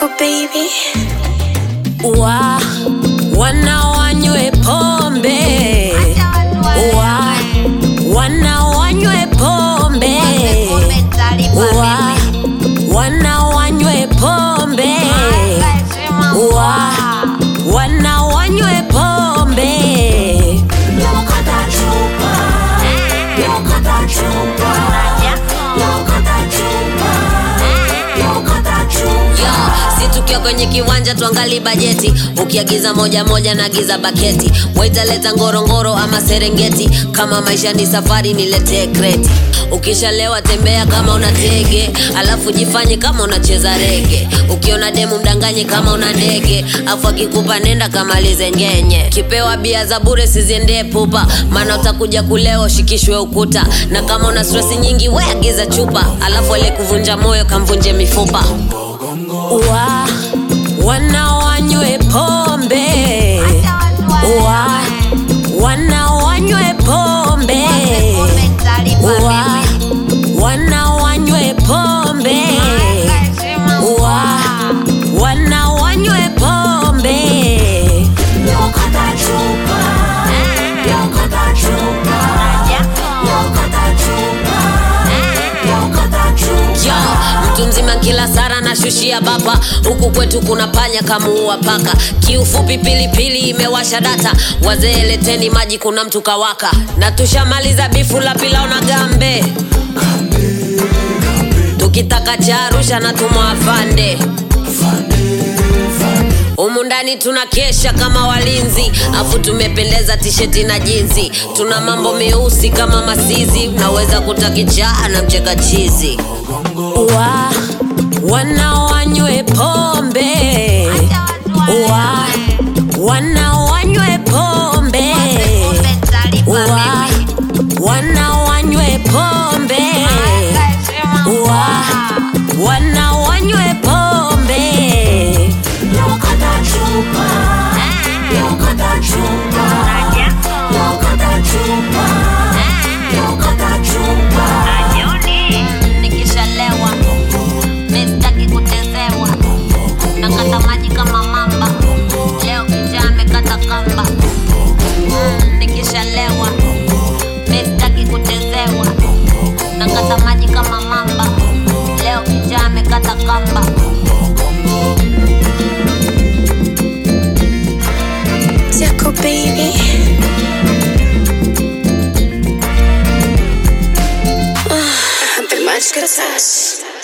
Tickle baby. wa wana wanywe pombe wa wana wanywe pombe wa wana wanywe pombe wa wana wanywe pombe Yo, si tukiwa kwenye kiwanja tuangali bajeti ukiagiza moja moja naagiza baketi waitaleta ngorongoro ama serengeti kama maisha ni safari niletee kreti ukishalewa tembea kama una tege alafu jifanye kama unacheza rege ukiona demu mdanganye kama una ndege afu akikupa nenda kamalize ngenye kipewa bia za bure siziendee pupa maana utakuja kulewa ushikishwe ukuta na kama una stresi nyingi we agiza chupa alafu aliyekuvunja moyo kamvunje mifupa wa wana wanywe pombe wa wana wanywe pombe wa wana wanywe pombe wa wana wanywe pombe Yo, mtu mzima kila sara na shushia bapa huku kwetu kuna panya kamuua paka kiufupi pilipili imewasha data wazee leteni maji kuna mtu kawaka na tushamaliza bifu la pilao na gambe tukitaka cha arusha na tumwafande humu ndani tuna kesha kama walinzi afu tumependeza tisheti na jinzi tuna mambo meusi kama masizi unaweza kutakichaa na mcheka chizi wa wana wanywe pombe wa wana wanywe pombe wa wana wanywe pombe wa wana wanywe pombe nikishalewa mistaki kutezewa nakata maji kama mamba leo kijaa amekata kamba Mm, nikishalewa mistaki kutezewa nakata maji kama mamba leo kijaa amekata kamba Tickle baby. Ah, the magic touch.